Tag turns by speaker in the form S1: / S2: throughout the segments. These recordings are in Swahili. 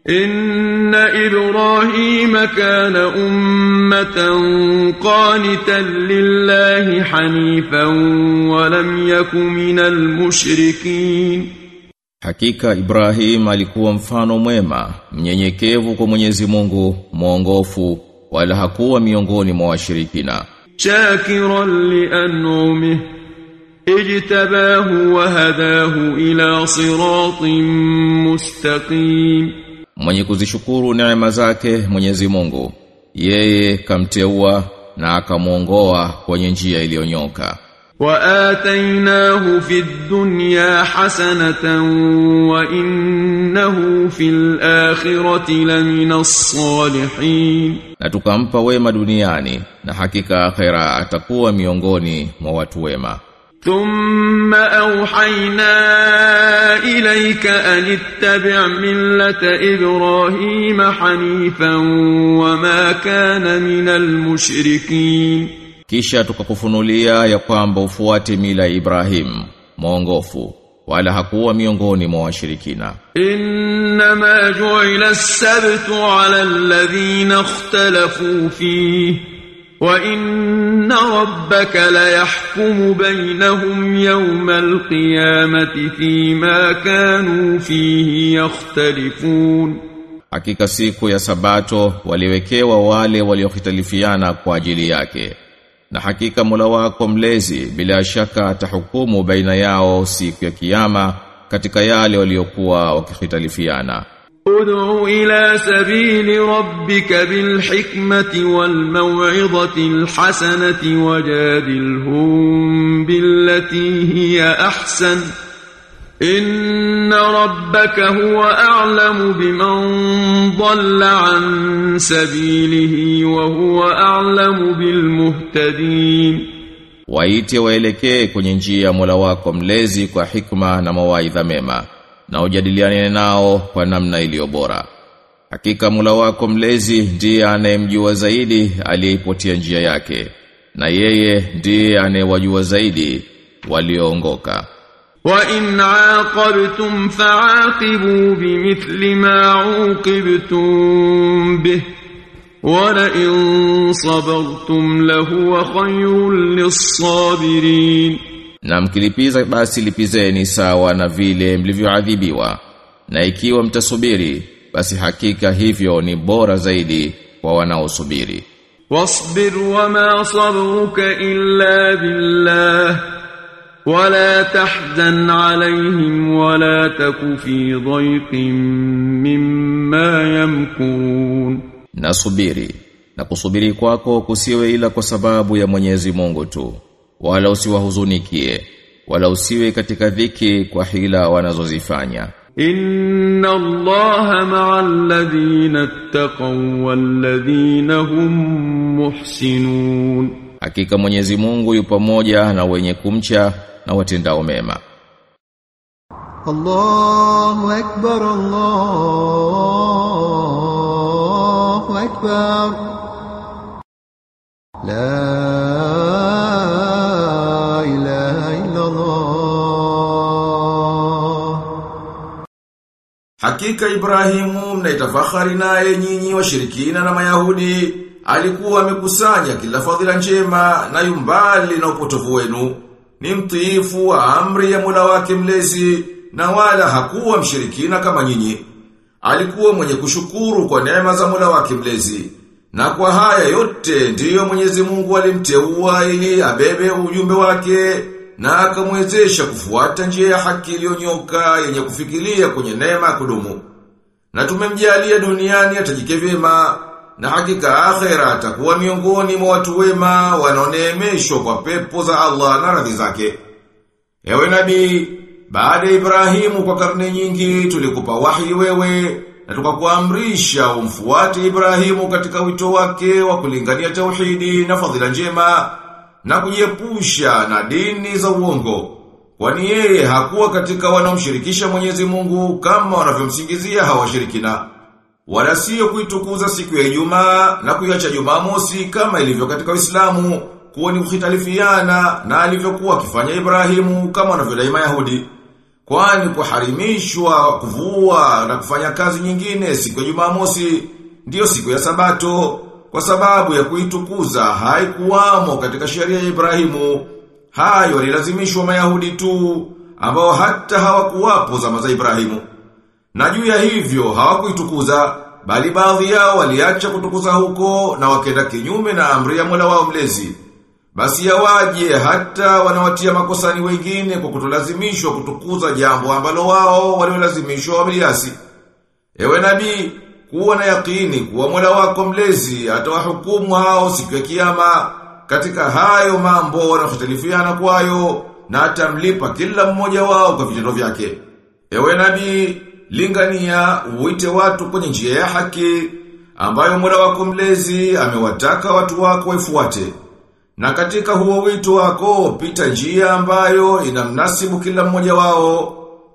S1: إن إبراهيم كان أمة قانتا لله حنيفا ولم يك من المشركين
S2: Hakika Ibrahim alikuwa mfano mwema, mnyenyekevu kwa Mwenyezi Mungu, mwongofu, wala hakuwa miongoni mwa washirikina.
S1: شاكرا لأنعمه اجتباه وهداه إلى صراط مستقيم
S2: Mwenye kuzishukuru neema zake Mwenyezi Mungu, yeye kamteua na akamuongoa kwenye njia iliyonyoka.
S1: وآتيناه في الدنيا حسنة وإنه في الآخرة لمن الصالحين
S2: Na tukampa wema duniani na hakika akhera atakuwa miongoni mwa watu wema.
S1: ثم أوحينا إليك أن اتبع ملة إبراهيم حنيفا وما كان من المشركين
S2: Kisha tukakufunulia ya kwamba ufuate mila ya Ibrahim, mwongofu, wala hakuwa miongoni mwa washirikina.
S1: إنما جعل السبت على الذين اختلفوا فيه وإن ربك ليحكم بينهم يوم القيامة فيما كانوا فيه يختلفون
S2: Hakika siku ya sabato waliwekewa wale waliokhitalifiana kwa ajili yake. Na hakika Mola wako mlezi bila shaka atahukumu baina yao siku ya kiyama katika yale waliokuwa wakikhitalifiana.
S1: ادع إلى سبيل ربك بالحكمة والموعظة الحسنة وجادلهم بالتي هي أحسن إن ربك هو أعلم بمن ضل عن سبيله وهو أعلم بالمهتدين
S2: Waite waelekee kwenye njia ya Mola wako mlezi kwa hikma na mawaidha mema na ujadiliane nao kwa namna iliyo bora. Hakika Mola wako mlezi ndiye anayemjua zaidi aliyeipotia njia yake na yeye ndiye anayewajua zaidi walioongoka.
S1: وإن عاقبتم فعاقبوا بمثل ما عوقبتم به ولئن صبرتم لهو خير للصابرين
S2: Na mkilipiza basi lipizeni sawa na vile mlivyoadhibiwa. Na ikiwa mtasubiri basi hakika hivyo ni bora zaidi kwa wanaosubiri.
S1: واصبر وما صبرك إلا بالله ولا تحزن عليهم ولا تك في ضيق مما يمكرون
S2: Na subiri na kusubiri kwako kusiwe ila kwa sababu ya Mwenyezi Mungu tu wala usiwahuzunikie wala usiwe katika dhiki kwa hila wanazozifanya.
S1: إن الله مع الذين اتقوا والذين هم محسنون
S2: Hakika Mwenyezi Mungu yu pamoja na wenye kumcha na watendao mema.
S3: الله أكبر الله أكبر لا إله إلا الله
S4: Hakika Ibrahimu mnaitafahari naye nyinyi washirikina na Mayahudi alikuwa amekusanya kila fadhila njema na yumbali na upotovu wenu ni mtiifu wa amri ya Mola wake mlezi na wala hakuwa mshirikina kama nyinyi alikuwa mwenye kushukuru kwa neema za Mola wake mlezi na kwa haya yote ndiyo Mwenyezi Mungu alimteua ili abebe ujumbe wake na akamwezesha kufuata njia ya haki iliyonyoka yenye kufikiria kwenye neema ya kudumu. Na tumemjalia duniani atajike vyema na hakika akhera atakuwa miongoni mwa watu wema wanaoneemeshwa kwa pepo za Allah na radhi zake. Ewe nabii, baada ya Ibrahimu kwa karne nyingi tulikupa wahi wewe na tukakuamrisha umfuate Ibrahimu katika wito wake wa kulingania tauhidi na fadhila njema na kujiepusha na dini za uongo. Kwani yeye hakuwa katika wanaomshirikisha Mwenyezi Mungu kama wanavyomsingizia hawashirikina. Wala sio kuitukuza siku ya Ijumaa na kuiacha Jumamosi kama ilivyo katika Uislamu kuwa ni kukhitalifiana na alivyokuwa akifanya Ibrahimu kama wanavyodai Mayahudi. Kwani kuharimishwa kuvua na kufanya kazi nyingine siku ya Jumamosi ndiyo siku ya Sabato kwa sababu ya kuitukuza haikuwamo katika sheria ya Ibrahimu. Hayo walilazimishwa Mayahudi tu ambao hata hawakuwapo zama za Ibrahimu. Na juu ya hivyo hawakuitukuza bali baadhi yao waliacha kutukuza huko na wakenda kinyume na amri ya Mola wao mlezi. Basi yawaje hata wanawatia makosani wengine kwa kutolazimishwa kutukuza jambo ambalo wao waliolazimishwa wameliasi. Ewe nabii, kuwa na yakini kuwa Mola wako mlezi atawahukumu hao siku ya kiyama katika hayo mambo wanayohtalifiana kwayo na atamlipa kila mmoja wao kwa vitendo vyake. Ewe nabii, lingania uite watu kwenye njia ya haki ambayo Mola wako mlezi amewataka watu wako waifuate. Na katika huo wito wako pita njia ambayo inamnasibu kila mmoja wao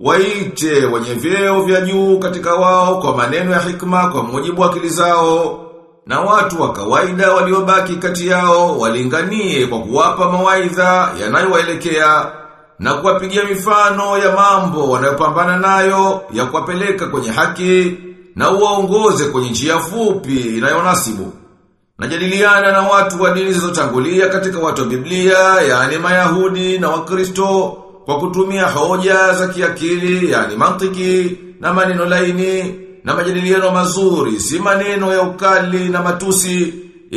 S4: waite wenye vyeo vya juu katika wao kwa maneno ya hikma kwa mujibu wa akili zao na watu wa kawaida waliobaki kati yao walinganie kwa kuwapa mawaidha yanayowaelekea na kuwapigia mifano ya mambo wanayopambana nayo ya kuwapeleka kwenye haki na uwaongoze kwenye njia fupi inayonasibu. Najadiliana na watu wa dini zilizotangulia katika watu wa Biblia, yani Mayahudi na Wakristo kwa kutumia hoja za kiakili, yani mantiki na maneno laini na majadiliano mazuri, si maneno ya ukali na matusi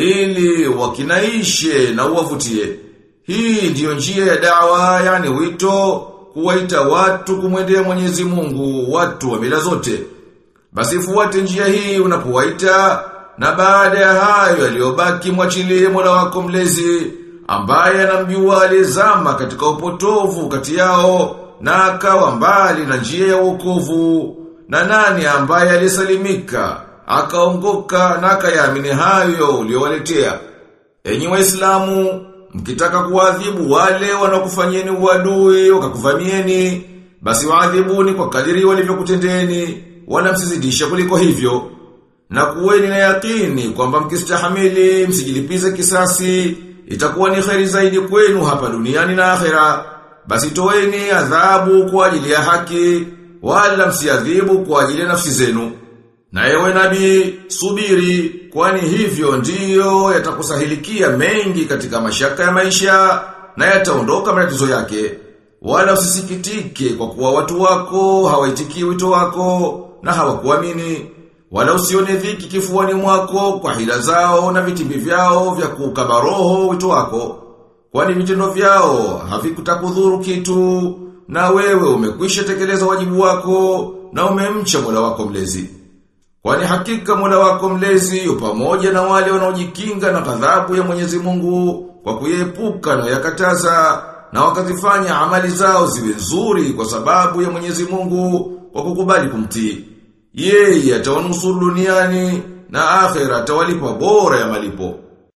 S4: ili wakinaishe na uwavutie. Hii ndiyo njia ya dawa, yani wito kuwaita watu kumwendea Mwenyezi Mungu, watu wa mila zote. Basi fuate njia hii unapowaita na baada ya hayo yaliyobaki mwachilie Mola wako mlezi ambaye anamjua aliyezama katika upotovu kati yao na akawa mbali na njia ya wokovu na nani ambaye alisalimika akaongoka na akayaamini hayo uliowaletea enyi waislamu mkitaka kuadhibu wale wanaokufanyeni uadui wakakuvamieni basi waadhibuni kwa kadiri walivyokutendeni wala msizidisha kuliko hivyo na kuweni na yakini kwamba mkistahamili msijilipize kisasi itakuwa ni kheri zaidi kwenu hapa duniani na akhera basi toeni adhabu kwa ajili ya haki wala msiadhibu kwa ajili ya nafsi zenu na ewe nabii subiri kwani hivyo ndiyo yatakusahilikia mengi katika mashaka ya maisha na yataondoka matatizo yake wala usisikitike kwa kuwa watu wako hawaitikii wito wako na hawakuamini wala usione dhiki kifuani mwako kwa hila zao na vitimbi vyao vya kukaba roho wito wako. Kwani vitendo vyao havikutakudhuru kitu na wewe umekwisha tekeleza wajibu wako na umemcha Mola wako mlezi. Kwani hakika Mola wako mlezi yu pamoja na wale wanaojikinga na ghadhabu ya Mwenyezi Mungu kwa kuyepuka na yakataza na wakazifanya amali zao ziwe nzuri kwa sababu ya Mwenyezi Mungu kwa kukubali kumtii. Yeye atawanusuru duniani na akhera atawalipa bora ya malipo.